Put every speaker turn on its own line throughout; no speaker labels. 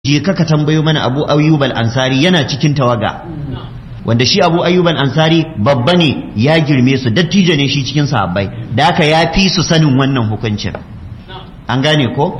je ka ka tambayo mana abu ayyub al-ansari yana cikin tawaga wanda shi abu ayyub al-ansari babba ne ya girme su dattijo ne shi cikin sahabbai da haka ya fi su sanin wannan hukuncin an gane ko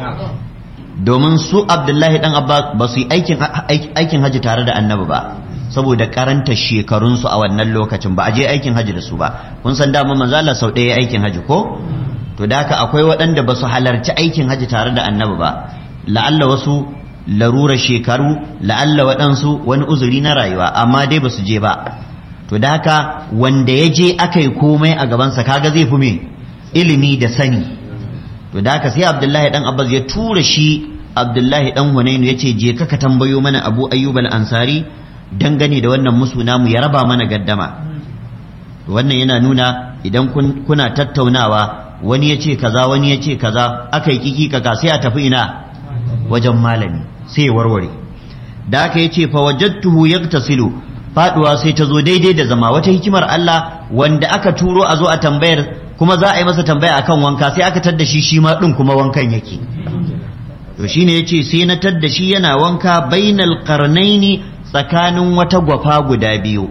domin su abdullahi dan abbas ba su yi aikin aikin haji tare da annabi ba saboda karanta shekarunsu a wannan lokacin ba a je aikin haji da su ba kun san dama manzo Allah sau ɗaya aikin haji ko to da haka akwai waɗanda ba su halarci aikin haji tare da annabi ba la'alla wasu larura shekaru la'alla waɗansu wani uzuri na rayuwa amma dai ba su je ba to da haka wanda ya je aka yi komai a gabansa kaga zai fi me ilimi da sani to da haka sai abdullahi dan abbas ya tura shi abdullahi dan hunainu ya ce je ka tambayo mana abu ayyub al-ansari dangane da wannan musu namu ya raba mana gaddama wannan yana nuna idan kuna tattaunawa wani ya ce kaza wani ya ce kaza aka yi kiki kaka sai a tafi ina wajen malami sai ya warware da aka yi ce fawajattuhu yaktasilu faduwa sai ta zo daidai da zama wata hikimar Allah wanda aka turo a zo a tambayar kuma za a yi masa tambaya akan wanka sai aka tadda shi shi ma din kuma wankan yake to shine yace sai na tadda shi yana wanka bainal qarnaini tsakanin wata gwafa guda biyu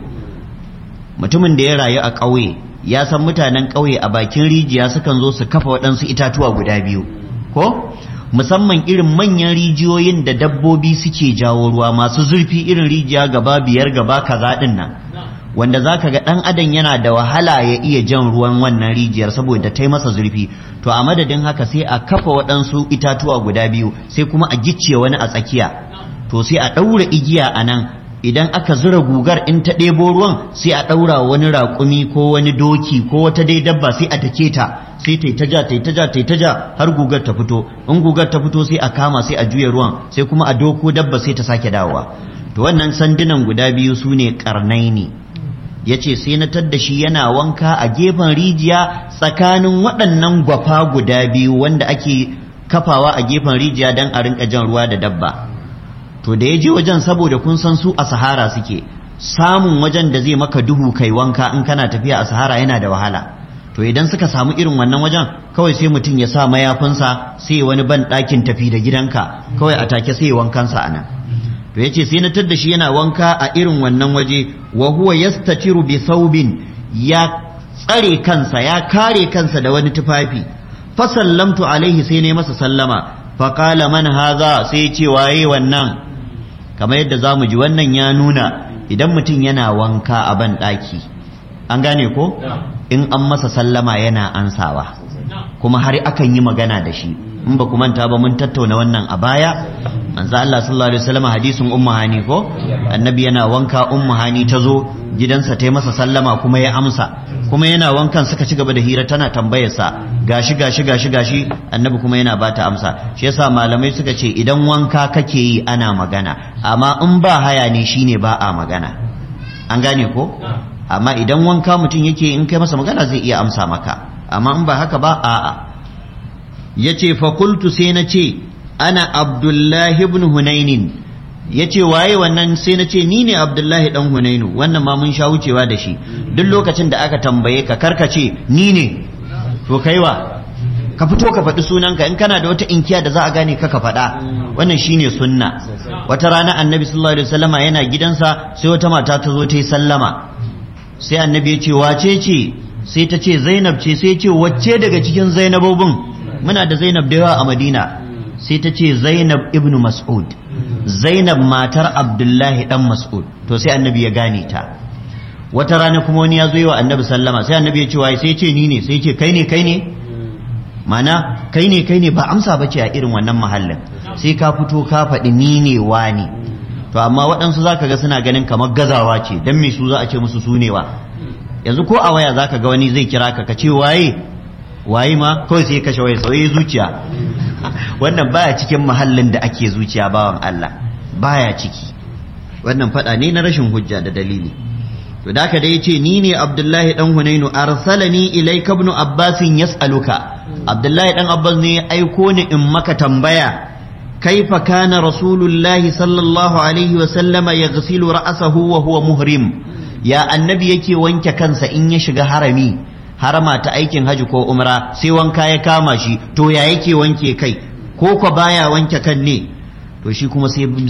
mutumin da ya rayu a ƙauye ya san mutanen ƙauye a bakin rijiya sukan zo su kafa waɗansu itatuwa guda biyu ko musamman irin manyan rijiyoyin da dabbobi suke jawo ruwa masu zurfi irin rijiya gaba biyar gaba kaza din nan wanda zaka ga dan adam yana da wahala ya iya jan ruwan wannan rijiyar saboda ta masa zurfi to a madadin haka sai a kafa waɗansu itatuwa guda biyu sai kuma a gicce wani a tsakiya to sai a ɗaura igiya a nan idan aka zura gugar in ta ɗebo ruwan sai a ɗaura wani raƙumi ko wani doki ko wata dai dabba sai a take ta sai ta ta ja ta ta ja ta ta ja har gugar ta fito in gugar ta fito sai a kama sai a juya ruwan sai kuma a doko dabba sai ta sake dawowa to wannan sandunan guda biyu su ne karnai ne ya ce sai na tadda shi yana wanka a gefen rijiya tsakanin waɗannan gwafa guda biyu wanda ake kafawa a gefen rijiya don a rinka jan ruwa da dabba to da ya je wajen saboda kun san su a sahara suke samun wajen da zai maka duhu kai wanka in kana tafiya a sahara yana da wahala to idan suka samu irin wannan wajen kawai sai mutum ya sa mayafinsa sai wani ban ɗakin tafi da gidanka kawai a take sai wankansa a nan to yace sai na tadda shi yana wanka a irin wannan waje wa huwa yastatiru bi thawbin ya tsare kansa ya kare kansa da wani tufafi fa sallamtu alaihi sai ne masa sallama fa qala man hadha sai ce waye wannan kamar yadda zamu ji wannan ya nuna idan mutum yana wanka a ban ɗaki an gane ko in an masa sallama yana ansawa kuma har akan yi magana da shi in ba ku manta ba mun tattauna wannan a baya manzo Allah sallallahu alaihi wasallam hadisin ummu hani ko annabi yana wanka ummu hani ta zo gidansa ta yi masa sallama kuma ya amsa kuma yana wankan suka ci gaba da hira tana tambayar sa gashi gashi gashi gashi annabi kuma yana bata amsa shi yasa malamai suka ce idan wanka kake yi ana magana amma in ba haya ne shine ba a magana an gane ko amma idan wanka mutum yake in kai masa magana zai iya amsa maka amma in ba haka ba a'a yace fa qultu sai na ce ana abdullahi ibn hunainin yace waye wannan sai na ce ni ne abdullahi dan hunainu wannan ma mun sha wucewa da shi duk lokacin da aka tambaye ka karkace ni ne to kaiwa ka fito ka faɗi sunanka in kana da wata inkiya da za a gane ka ka faɗa wannan shine sunna wata rana annabi sallallahu alaihi wasallama yana gidansa sai wata mata ta zo ta yi sallama sai annabi ya ce wace ce sai ta ce zainab ce sai ce wacce daga cikin zainabobin muna da zainab da yawa a madina sai ta ce zainab ibnu mas'ud zainab matar abdullahi dan mas'ud to sai annabi ya gane ta wata rana kuma wani ya zo yi wa annabi sallama sai annabi ya ce wai sai ce ni ne sai ce kai ne kai ne mana kai ne kai ne ba amsa bace a irin wannan mahallin sai ka fito ka faɗi ni ne wani to amma waɗansu zaka ga suna ganin kamar gazawa ce dan me su za a ce musu su ne wa yanzu ko a waya zaka ga wani zai kira ka ka ce waye waye ma kawai sai kashe waya sauye zuciya wannan baya cikin mahallin da ake zuciya bawan Allah baya ciki wannan fada ne na rashin hujja da dalili to da dai yace ni ne Abdullahi dan Hunainu arsalani ilayka ibn Abbas yas'aluka Abdullahi dan Abbas ne ya aiko ni in maka tambaya kaifa kana rasulullahi sallallahu alaihi wa sallama yaghsilu ra'sahu wa huwa muhrim ya annabi yake wanke kansa in ya shiga harami harama ta aikin haji ko umra sai wanka ya kama shi to ya yake wanke kai ko ko baya wanke kan ne to shi kuma sai